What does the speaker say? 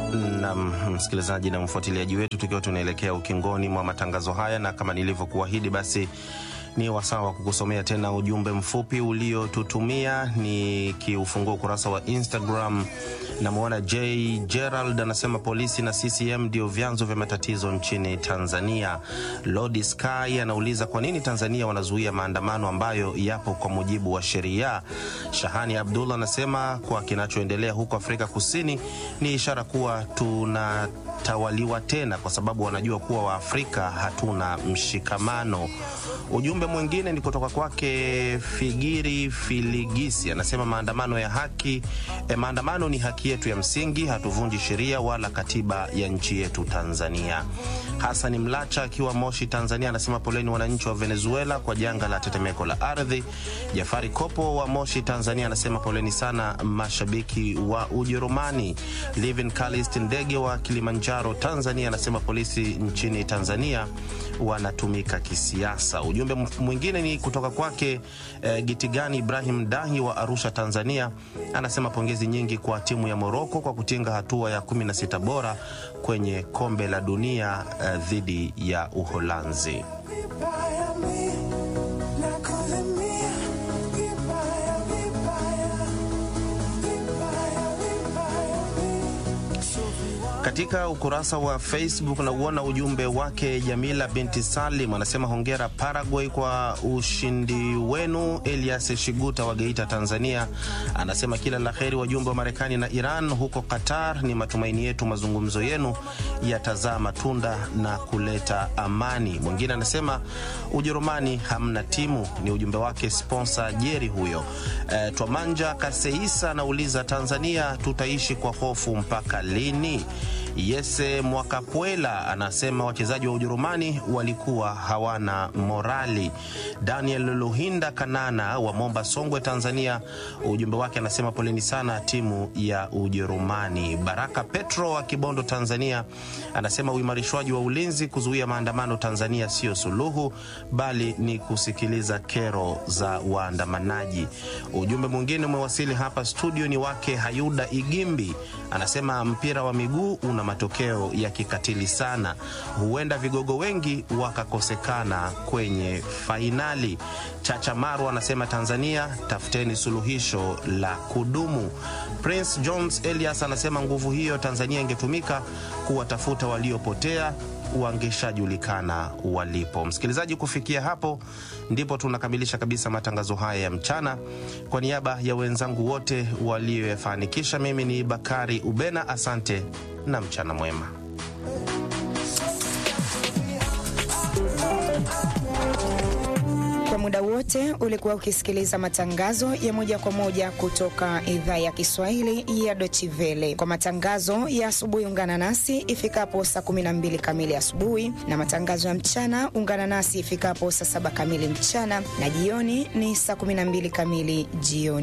na msikilizaji na mfuatiliaji wetu, tukiwa tunaelekea ukingoni mwa matangazo haya, na kama nilivyokuahidi, basi ni wasaa wa kukusomea tena ujumbe mfupi uliotutumia. Ni kiufungua ukurasa wa Instagram. Namwona J Gerald anasema polisi na CCM ndio vyanzo vya matatizo nchini Tanzania. Lodi Sky anauliza kwa nini Tanzania wanazuia maandamano ambayo yapo kwa mujibu wa sheria. Shahani Abdullah anasema kwa kinachoendelea huko Afrika Kusini ni ishara kuwa tunatawaliwa tena, kwa sababu wanajua kuwa Waafrika hatuna mshikamano. Ujumbe mwingine ni kutoka kwake Figiri Filigisi, anasema maandamano ya haki eh, maandamano ni haki yetu ya msingi, hatuvunji sheria wala katiba ya nchi yetu Tanzania. Hasani Mlacha akiwa Moshi, Tanzania, anasema poleni wananchi wa Venezuela kwa janga la tetemeko la ardhi. Jafari Kopo wa Moshi, Tanzania, anasema poleni sana mashabiki wa Ujerumani. Livin Kalist Ndege wa Kilimanjaro, Tanzania, anasema polisi nchini Tanzania wanatumika kisiasa. Ujumbe mwingine ni kutoka kwake eh, Gitigani Ibrahim Dahi wa Arusha, Tanzania, anasema pongezi nyingi kwa timu ya Moroko kwa kutinga hatua ya 16 bora kwenye kombe la dunia eh, dhidi ya Uholanzi. Katika ukurasa wa Facebook na uona ujumbe wake Jamila binti Salim anasema hongera Paraguay kwa ushindi wenu. Elias Shiguta wa Geita, Tanzania anasema kila la heri wajumbe wa Marekani na Iran huko Qatar. Ni matumaini yetu mazungumzo yenu yatazaa matunda na kuleta amani. Mwingine anasema Ujerumani hamna timu, ni ujumbe wake sponsor Jeri huyo. E, Twamanja Kaseisa anauliza Tanzania tutaishi kwa hofu mpaka lini? Yese Mwakapwela anasema wachezaji wa Ujerumani walikuwa hawana morali. Daniel Luhinda Kanana wa Momba, Songwe, Tanzania, ujumbe wake anasema poleni sana timu ya Ujerumani. Baraka Petro wa Kibondo, Tanzania, anasema uimarishwaji wa ulinzi kuzuia maandamano Tanzania sio suluhu, bali ni kusikiliza kero za waandamanaji. Ujumbe mwingine umewasili hapa studio, ni wake Hayuda Igimbi, anasema mpira wa miguu una matokeo ya kikatili sana, huenda vigogo wengi wakakosekana kwenye fainali. Chacha Maru anasema Tanzania, tafuteni suluhisho la kudumu. Prince Jones Elias anasema nguvu hiyo Tanzania ingetumika kuwatafuta waliopotea wangeshajulikana walipo. Msikilizaji, kufikia hapo ndipo tunakamilisha kabisa matangazo haya ya mchana. Kwa niaba ya wenzangu wote walioyafanikisha, mimi ni Bakari Ubena, asante na mchana mwema. Kwa muda wote ulikuwa ukisikiliza matangazo ya moja kwa moja kutoka idhaa ya Kiswahili ya Deutsche Welle. Kwa matangazo ya asubuhi, ungana nasi ifikapo saa 12 kamili asubuhi, na matangazo ya mchana ungana nasi ifikapo saa 7 kamili mchana, na jioni ni saa 12 kamili jioni.